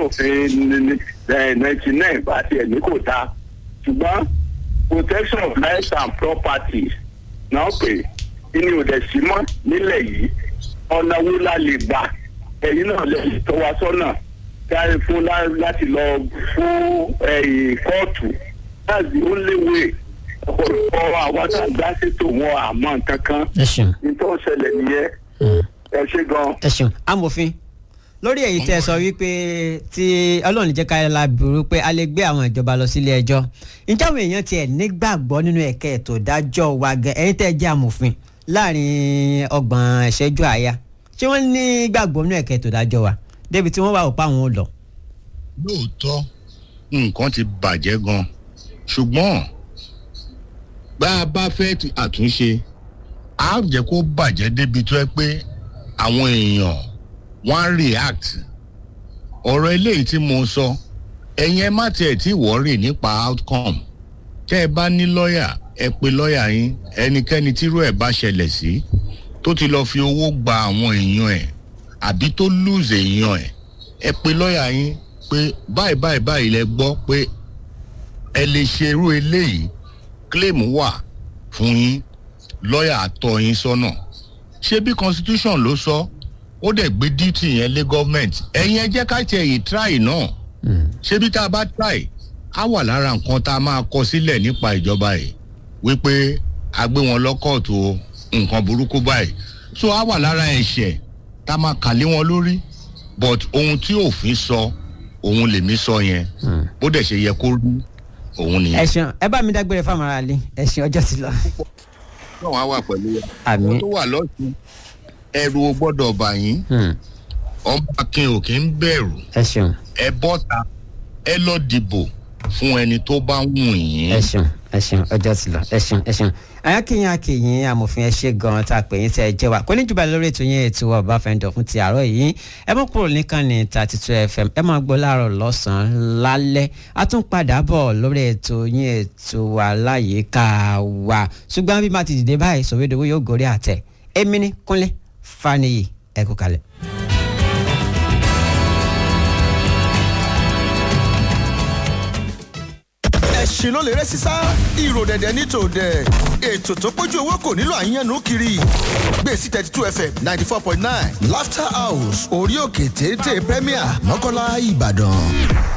òfin ninety nine bá tiẹ̀ ní kò dáa ṣùgbọ́n protection of lives and property náà pè inú ò dẹ̀ sí mọ́ nílẹ̀ yìí ọ̀nà wo la lè gbà ẹ̀yin náà lè tọ́ wa sọ́nà káyọ̀ fún lá- láti lọ fún ẹ̀yìn kóòtù that's the only way ọ̀pọ̀lọpọ̀ àwọn tá a gbá ṣètò wọn àmọ́ nǹkan kan ẹ ṣeun nítorí ó ṣẹlẹ̀ nìyẹn ẹ ṣe gan. ẹ ṣeun amòfin lórí èyí tẹ sọ wípé tí ọlọ́run jẹ́ ká la burú pé a lè gbé àwọn ìjọba lọ sílé ẹjọ́ ǹjẹ́ àwọn èèyàn tiẹ̀ nígbàgbọ́ nínú ẹ̀kẹ́ ètò ìdájọ́ wa gan ẹ̀yin tẹ́ jẹ́ amòfin láàrin ọgbọ̀n ìṣẹ́jú àyà ṣé wọ́n ní gbàgbọ́ nínú ẹ̀kẹ́ ètò ìdájọ́ wa débi tí wọ́n wà ó pa àwọn ò lọ. lóòótọ́ nǹkan ti bàjẹ́ gan ṣùgbọ́n bá a bá fẹ́ ti àtúnṣe á jẹ́ kó bàjẹ́ débi tó ẹ pé àwọn èèyàn wọ́n á react ọ̀rọ̀ eléyìí tí mo sọ ẹ̀yin ẹ má tiẹ̀ tí wọ́ọ̀rì nípa outcome tẹ́ ẹ bá ní lọ́ọ̀yà ẹ pe lọ́ọ̀yà yín ẹnikẹ́ni tírú ẹ̀ bá ṣẹlẹ̀ sí tó ti lọ́ọ́ fi owó gba àwọn èèyàn ẹ̀ àbí tó lose èèyàn ẹ̀ ẹ pe lọ́ọ̀yà yín pé báyìí báyìí báyìí lẹ gbọ́ pé ẹ lè ṣe irú eléyìí claim wà fún yín lọ́ọ̀yà àtọ̀ yín sọ́nà ṣé bí constitution ló sọ ó dẹ̀ gbé duty yẹn lé government ẹ̀yin ẹ jẹ́ ká tiẹ̀ yìí try náà ṣé bí tá a bá try á wà lára nǹkan tá a máa kọ sílẹ̀ nípa ìjọba yìí wípé a gbé wọn lọ́kọ̀ọ̀tù o nǹkan burúkú báyìí so á wà lára ẹ̀ṣẹ̀ tá a máa kà lé wọn lórí but ohun tí òfin sọ òun lèmi sọ yẹn bó dẹ̀ ṣe yẹ kó rí òun ẹ nìyẹn. ṣeun ẹ bá mi dágbére fáwọn ará ilé ẹ ṣeun ọjọ́ ti lọ. náà wá wà pẹ̀lú wa. Àmín. àwọn tó wà lọ́sùn ẹrù o gbọ́dọ̀ bà yín Hmm, ọmọ akin ò kí ń bẹ̀rù ẹ ṣeun ẹ bọ́ta ẹ lọ dìbò fún ẹni tó bá wù yín. ẹ ṣeun ẹ ṣeun ọjọ́ ti lọ ẹ ṣeun ẹ ṣeun ayákẹ́yìn akẹ́yìn amòfin ẹ ṣe gan-an tá a pè yín tẹ́ ẹ jẹ́ wa kò ní jùbà lórí ètò yẹn ètò ọba fẹ́ńdọ̀ fún ti àárọ̀ yìí ẹ mọ̀ kúrò nìkan ní thirty two fm ẹ máa gbọ́ láàárọ̀ lọ́sàn-án lálẹ́ a tún padà bọ̀ lórí ètò yẹn ètò wa láyìíká wa ṣùgbọ́n bí má ti dìde báyìí sọ̀wédowó yóò gorí àtẹ èmi ní kúnlẹ̀ faniyi ẹ kú kalẹ̀. ẹ̀sìn ló lè rẹ́ sísá ìrò dẹ̀dẹ̀ ní tòdẹ̀ ètò tó pójú owó kò nílò àyànnú kiri gbèsè thirty two fm ninety four point nine laughter house orí òkè téńté premier mọ́kànlá ìbàdàn.